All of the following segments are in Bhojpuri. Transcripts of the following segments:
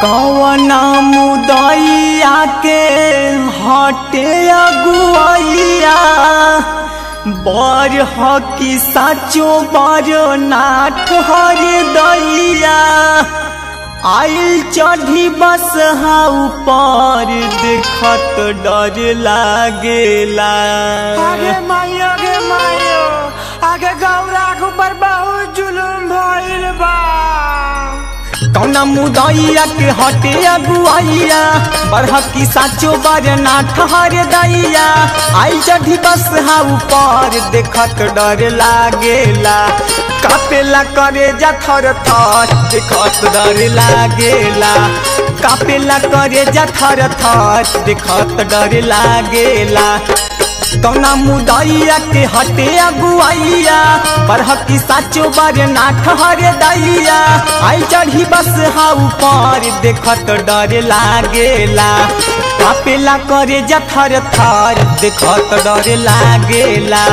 कवना मुदैया के हटे अगुआइया बर हकी साचो बर नाथ हर दैया आइल चढ़ी बस हा ऊपर देखत डर लागेला आगे मायो आगे मायो आगे गौरा के ऊपर बहुत जुलुम भइल बा कौना मुदैया के हटे अगुआइया बरहकी साचो बरना ठहर दैया आई चढ़ी बस हा ऊपर देखत डर लागेला कापेला करे जा थर थर देखत डर लागेला कापेला करे जा थर थर देखत डर लागेला कौना मुदैया के हटे अगुआइया बरहकी साचो बरना ठहर दैया आई चढ़ी बस हा ऊपर देखत डर लागेला कापेला करे जा थर थर देखत डर लागेला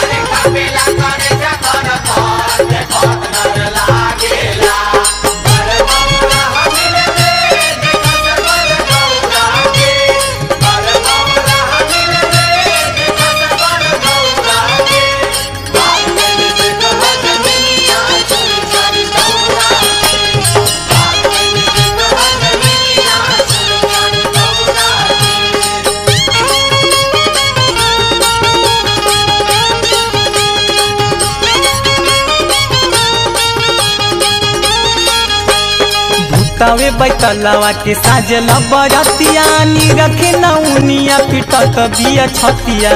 भूतावे बैतलवा के साजल बरतिया नी रखे नौनिया पिटत बिया छतिया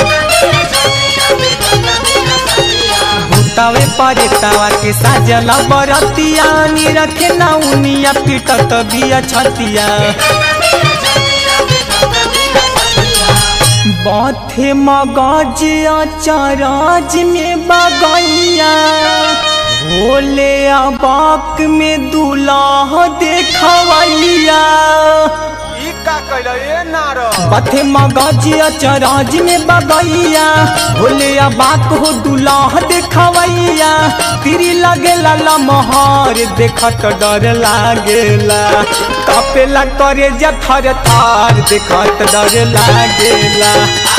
भूतावे परेतावा के साजल बरतिया नी रखे नौनिया पिटत बिया छतिया बाथे मगज अचरज में बगैया भोले अबाक में दूल्हा देखवैया ई का कइला ए नारो पथे मगज अचरज में बगैया भोले अबाक हो दूल्हा देखवैया तिरी लगेला लमहर देखत डर लागेला कपेला करे जा थर थर देखत डर लागेला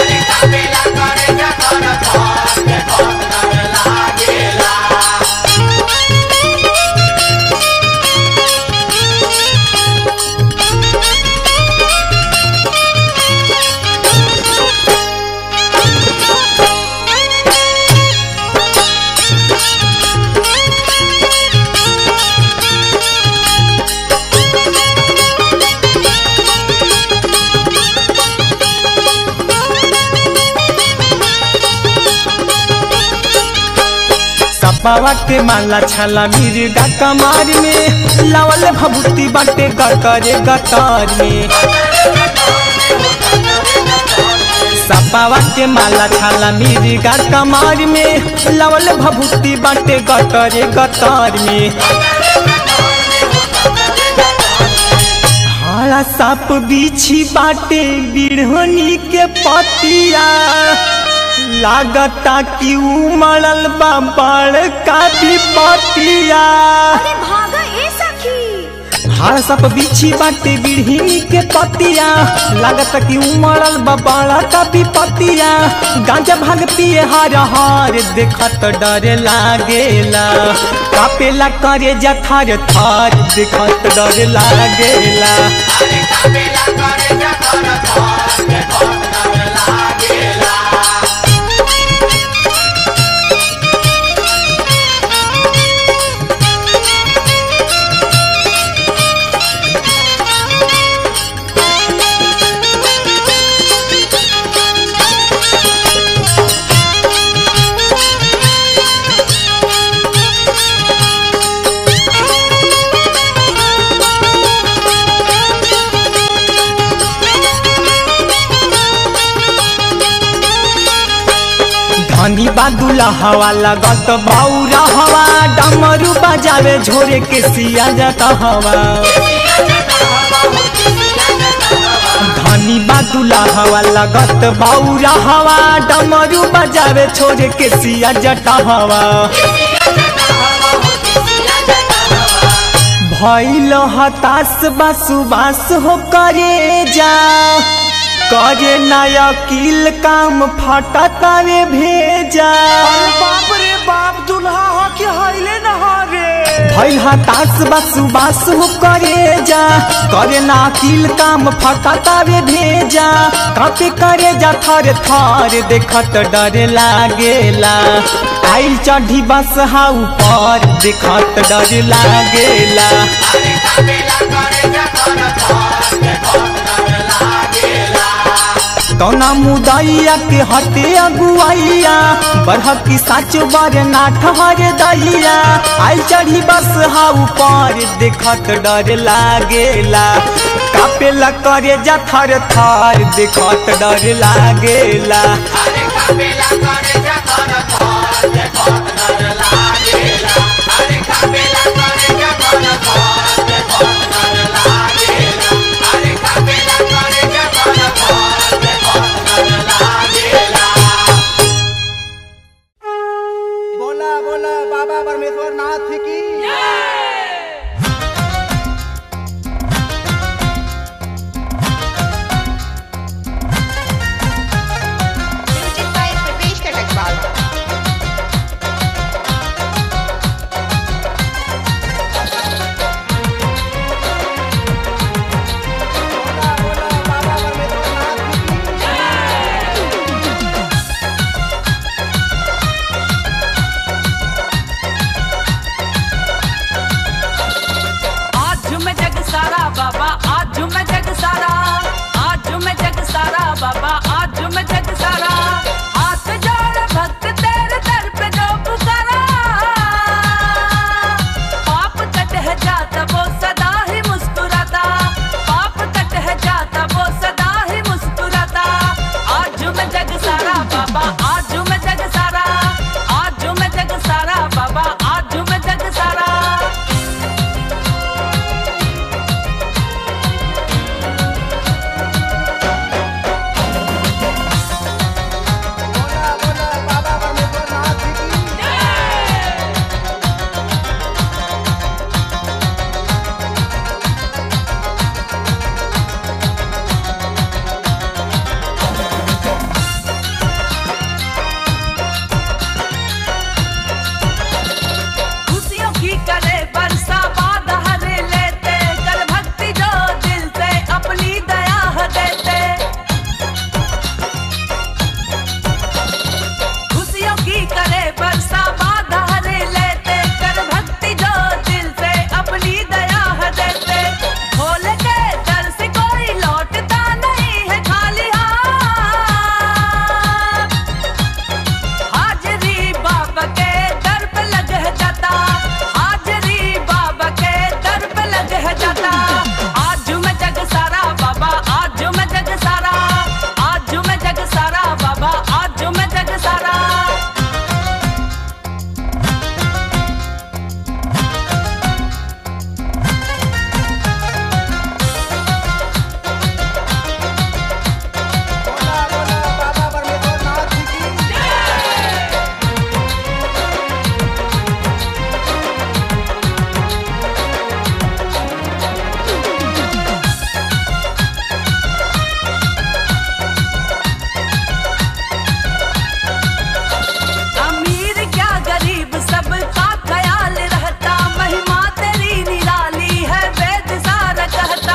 सपावा के माला छाला मिर्गा कमार में लावल भभूति बाटे गटरे गटर में सपावा के माला छाला मिर्गा कमार में लावल भभूति बाटे गटरे गटर में हरा साप बिछी बाटे बिढ़नी के पतिया लागता कि उमड़ल बा बड़का विपतिया अरे भागा ए सखी हर सप बिछी बाटे बिढ़नी के पतिया लागता कि उमड़ल बा बड़का विपतिया गांजा भाग पिए हर हर देखत डर लागेला कापेला करे जा थर थर देखत डर लागेला धनी बादुला हवा लगत बौरा हवा डमरू बजावे झोरे के सिया जाता हवा धनी बादुला हवा लगत बौरा हवा डमरू बजावे छोरे के सिया जटा हवा भैल हताश बासुबास हो करे जा करे नया किल काम फटतावे भेजा अरे बाप रे बाप दुल्हा हो कि हईले न हो रे भैल हताश बासुबास हो करे जा करे ना किल काम फटतावे भेजा कापे करे जा थर थर देखत डर लागेला आइल चढ़ी बस हा ऊपर देखत डर लागेला कौना मुदैया के हटे अगुआइया बढ़ की साच बर ना ठहर दैया आई चढ़ी बस हा ऊपर देखत डर लागेला कापेला करे जा थर थर देखत डर लागेला बोला बोला बाबा परमेश्वर नाथ की म्यूजिक बाय प्रवेश कटकवाल बोला बोला बाबा परमेश्वर नाथ की आज झूमे जग सारा बाबा आज झूमे जग सारा आज झूमे जग सारा बाबा आज झूमे जग सारा हाथ जोड़ भक्त तेरे दर पे जो पुकारा पाप कट है जाता वो सदा ही मुस्कुराता पाप कट है जाता वो सदा ही मुस्कुराता आज झूमे जग सारा बाबा आज झूमे जग सारा आज झूमे जग सारा बाबा आज झूमे जग सारा बोला बोला बाबा परमेश्वर नाथ की खुशियों की करे बरसा बाद हरे लेते कर भक्ति जो दिल से अपनी दया है देते खुशियों की करे बरसा बाद हरे लेते कर भक्ति जो दिल से अपनी दया है देते खोल के दर से कोई लौटता नहीं है खाली हाथ हाजरी बाबा के दर पे लग है जाता हाजरी बाबा के दर पे लग है जाता आज मैं जग सारा बाबा आज मैं जग सारा आज मैं जग सारा बाबा आज मैं जग सारा बोला बोला बाबा परमेश्वर नाथ की अमीर क्या गरीब सबका ख्याल रहता महिमा तेरी निराली है वेद सारा कहता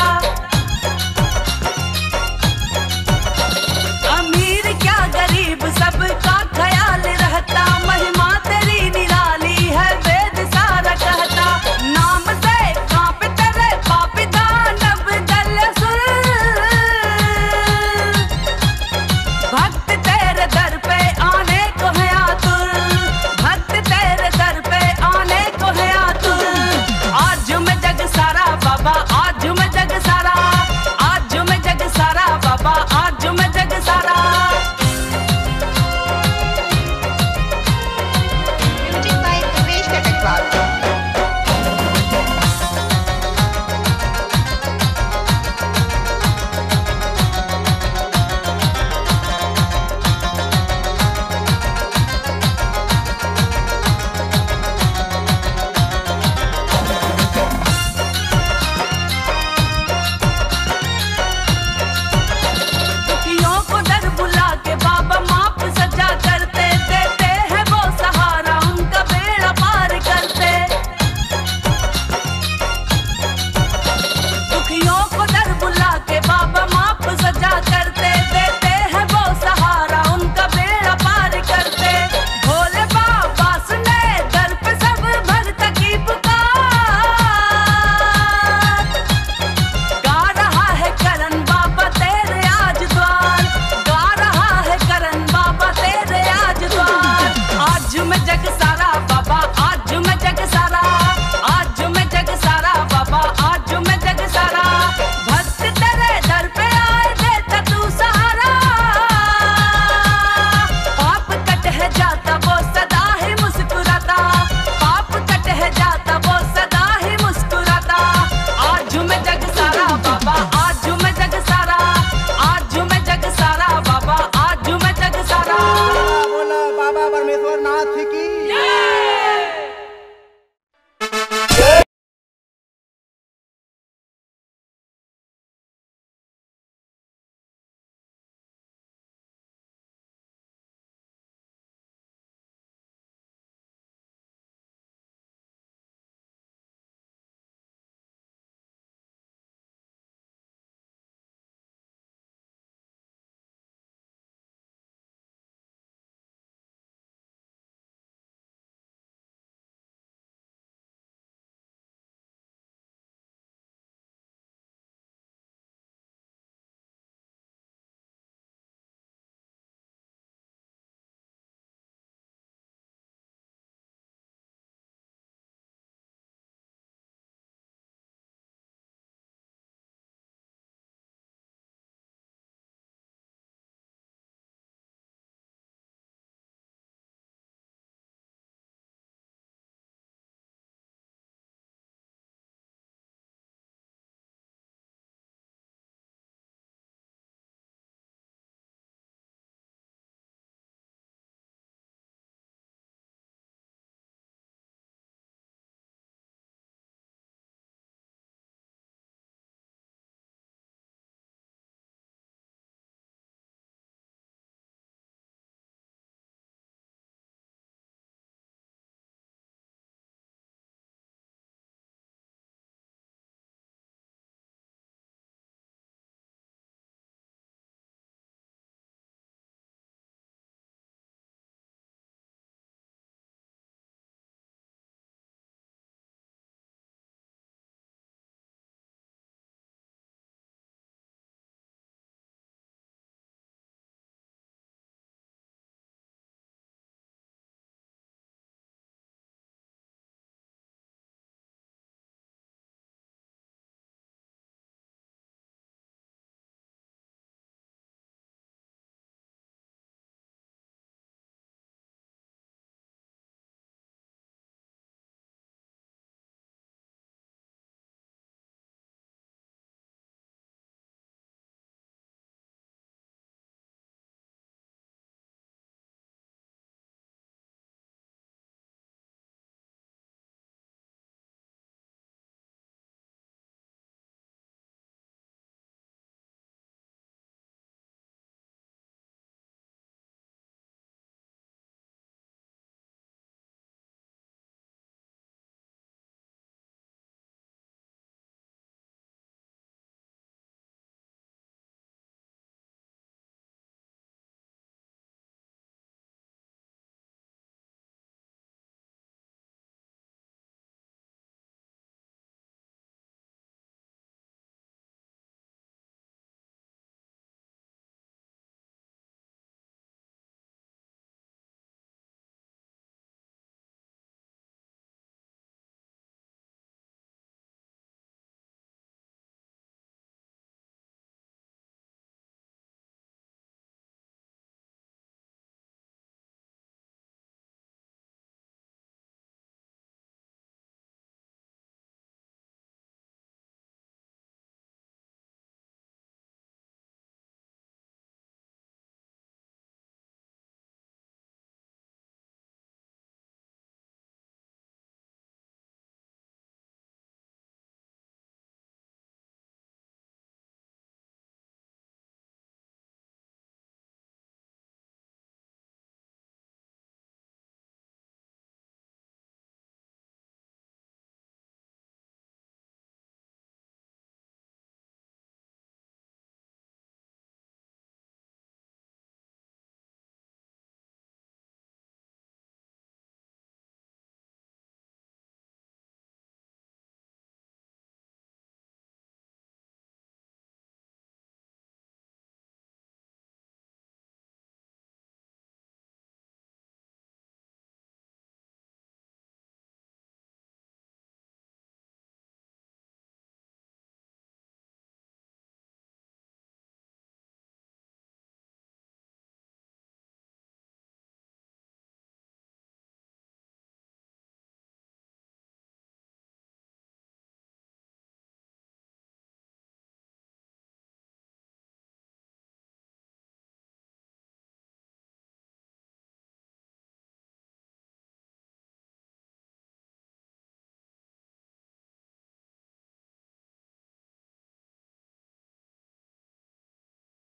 अमीर क्या गरीब सबका ख्याल रहता महिमा तेरी निराली है वेद सारा कहता नाम से कांप तेरे पापी दानव दल सुर भक्त तेरे दर पे आने को है आतुर भक्त तेरे दर पे आने को है आतुर आज मैं जग सारा बाबा आज मैं जग सारा आज मैं जग सारा बाबा आज मैं जग सारा म्यूजिक बाय प्रवेश कटकवाल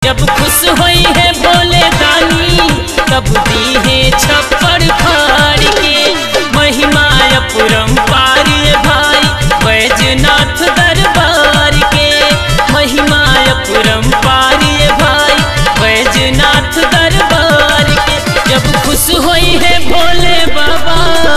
जब खुश होई है भोले दानी तब दी है छप्पर फाड़ के महिमा अपरंपार ये भाई बैजनाथ दरबार के महिमा अपरंपार ये भाई बैजनाथ दरबार के जब खुश होई है भोले बाबा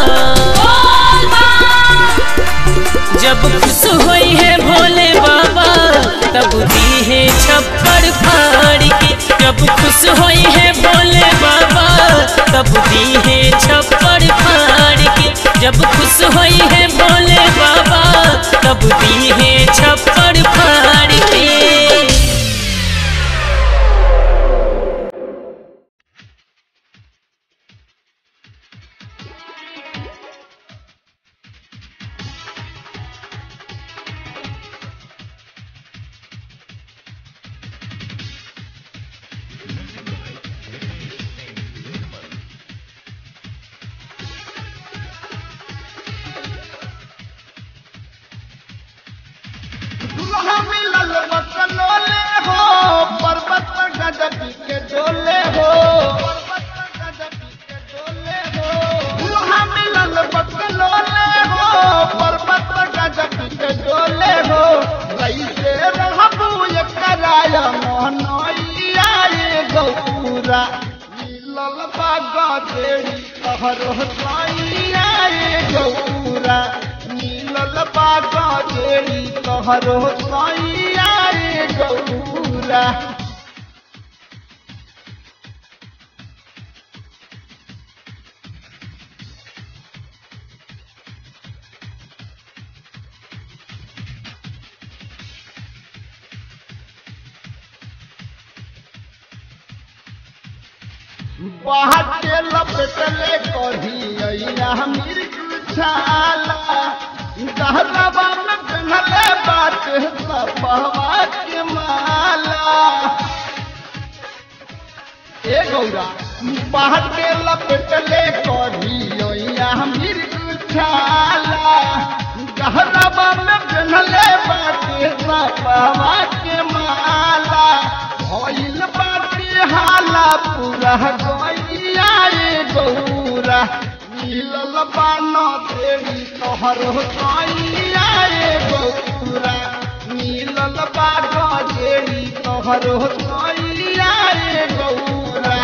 जब खुश होई है भोले बाबा तब दी है छप्पर फाड़ के जब खुश होई है भोले बाबा तब दी है छप्पर फाड़ के जब खुश होई है भोले बाबा तब दी है छप्पर फाड़ के दुल्हा मिलल बकलोले हो पर्वत पर गजबी के डोले हो दुल्हा मिलल बकलोले हो पर्वत पर गजबी के डोले हो कैसे रहबू ये कराय मोहनैया ये गौरा मिलल बागा देरी कहरो साइया ये गौरा मिलल बागा देरी कहरो साइया ये गौरा बाहर के लपेटले कढ़ी अइया मिर्ग छाला गहरवा में पिन्हले बात सपहवा के माला ए गौरा बाहर के लपेटले कढ़ी अइया मिर्ग छाला गहरवा में पिन्हले बात सपहवा के माला भइल बाटे हाला पूरा गैया रे गौरा मिलल बान देवी तोहर गैया रे गौरा मिलल बाग देवी तोहर गैया रे गौरा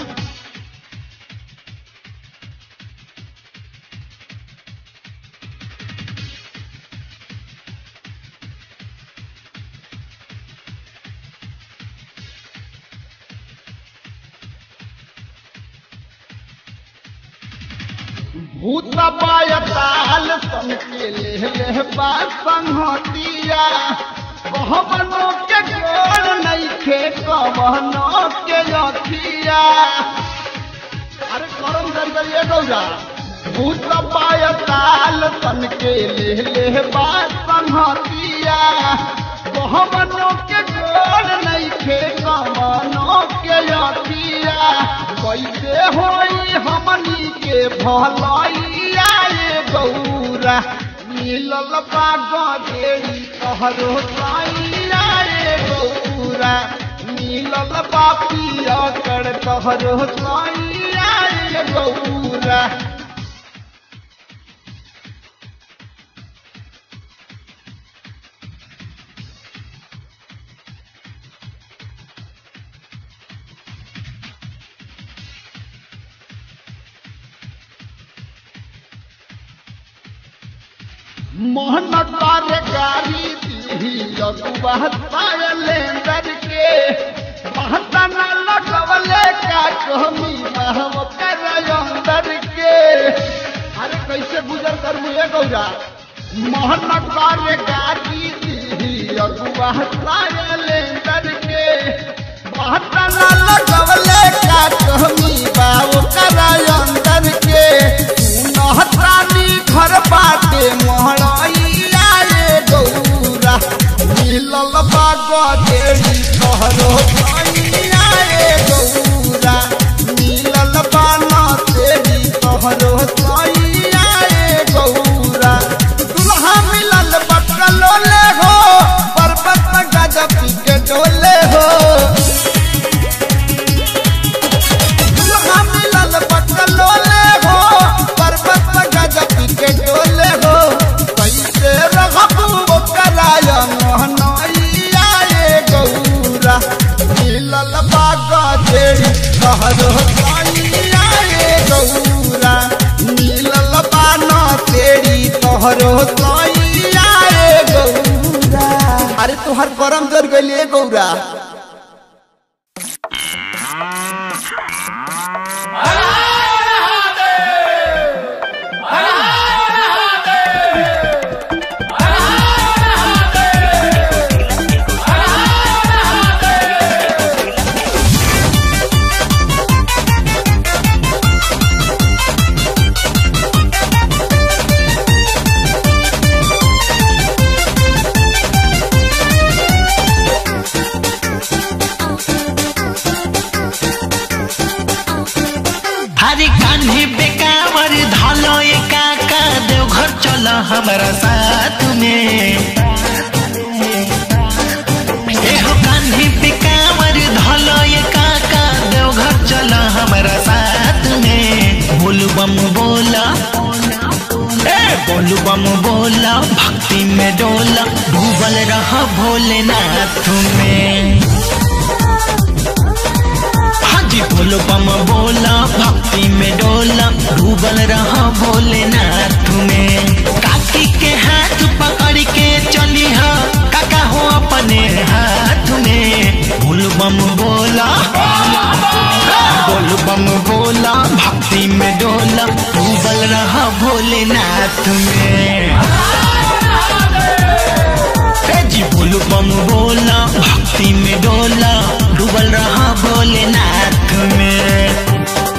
भूत पायताल संके ले ले बा संहतिया कहबनो के गोर नइखे कहबनो के अखिया अरे करम कर करिए गौरा भूत पायताल संके ले ले बा संहतिया कहबनो के गोर नइखे कहबनो के अखिया कैसे होई हमनी के भलैया ये गौरा मिलल बाग देरी कहरो साइया ये गौरा मिलल बापिया कर कहरो साइया ये गौरा मोहन तारे गारी दी लेंदर के महता न लगवले का कहमी महव कर अंदर के अरे कैसे गुजर कर मुझे गौरा मोहन तारे गारी दी अगुआ लेंदर के महता न लगवले का कहमी बाव कर अंदर के नहत्रानी घर बाटे मोहड़ैया रे गौरा मिलल बाग देरी कहरो भैया रे गौरा मिलल बाना तेरी कहरो भैया रे गौरा दुल्हा मिलल बकलो ले हो पर्वत में गजब के डोले हो गौरा मिलल बान तेरी तोहरो सैया रे गौरा अरे तोहर करम जर गइले गौरा हरे कान्हे बेकावर धलो ए काका देवघर चल हमारा साथ में एहो कान्हे बेकावर धलो ए काका देवघर चल हमारा साथ में बोल बम बोला ए बोल बम बोला भक्ति में डोला डूबल रहा भोलेनाथ में हाजी बोलो बम बोला भक्ति में डोला डूबल रहा भोलेनाथ में काकी के हाथ पकड़ के चली हा काका हो अपने हाथ में बोल बम बोला बोल बम बोला भक्ति में डोला डूबल रहा भोलेनाथ में हे जी बोल बम बोला भक्ति में डोला डूबल रहा भोलेनाथ में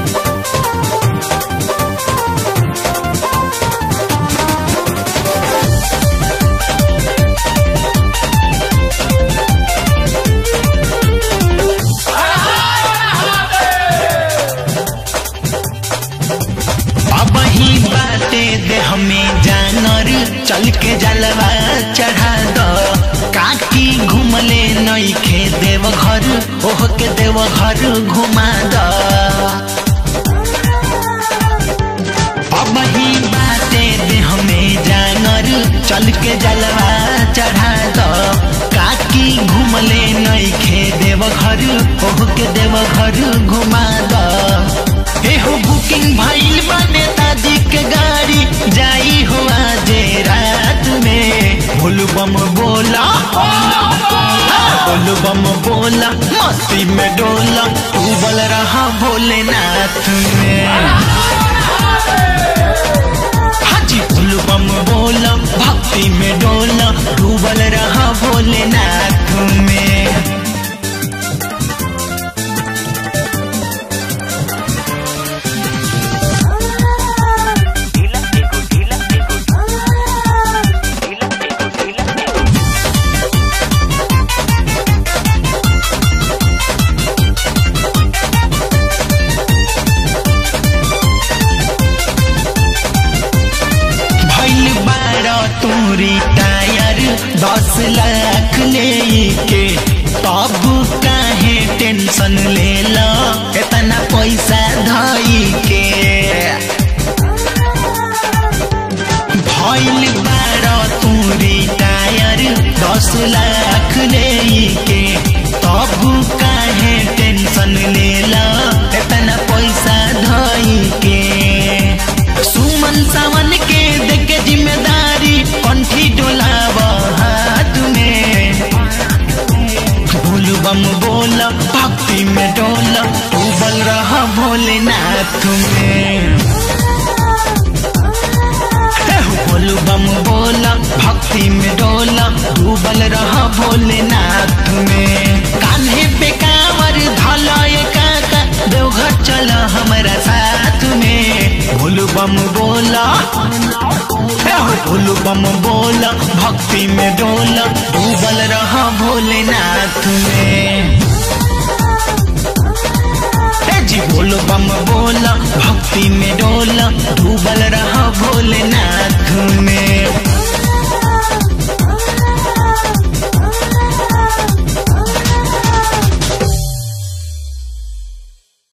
अब ही बाटे दे हमें जानर चल के जलवा चढ़ा दो काकी घूमले नई खे देव घर ओह के देव घर घुमा दो अब ही बाटे दे हमें जानर चल के जलवा चढ़ा दो काकी घूमले नई खे देव घर ओह के देव घर घुमा दो एहो बुकिंग भइल बा नेताजी के गाड़ी जाई हो आज रात में भोल बम बोला भोल बम बोला मस्ती में डोला डूबल रहा भोलेनाथ में हाजी भोल बम बोला भक्ति में डोला डूबल रहा भोलेनाथ में भइल बारा तोरी टायर दस लाख ले के तब काहे टेंशन ले ला इतना पैसा धई के भइल बारा तोरी टायर दस लाख ले के तब काहे टेंशन ले ला इतना पैसा धई के सुमन सावन के देखे जिम्मेदारी कंठी डोलाव हाथ में भूल बम बोला भक्ति में डोला उबल रहा भोलेनाथ में बोल बम बोला भक्ति में डोला डूबल रहा भोलेनाथ में कान्हे पे कांवर धला ये काका देवघर चला हमारा साथ में भोल बम बोला भोल बम बोला भक्ति में डोला डूबल रहा भोलेनाथ में ए जी बोलो बम बोला भक्ति में डोला डूबल रहा भोलेनाथ में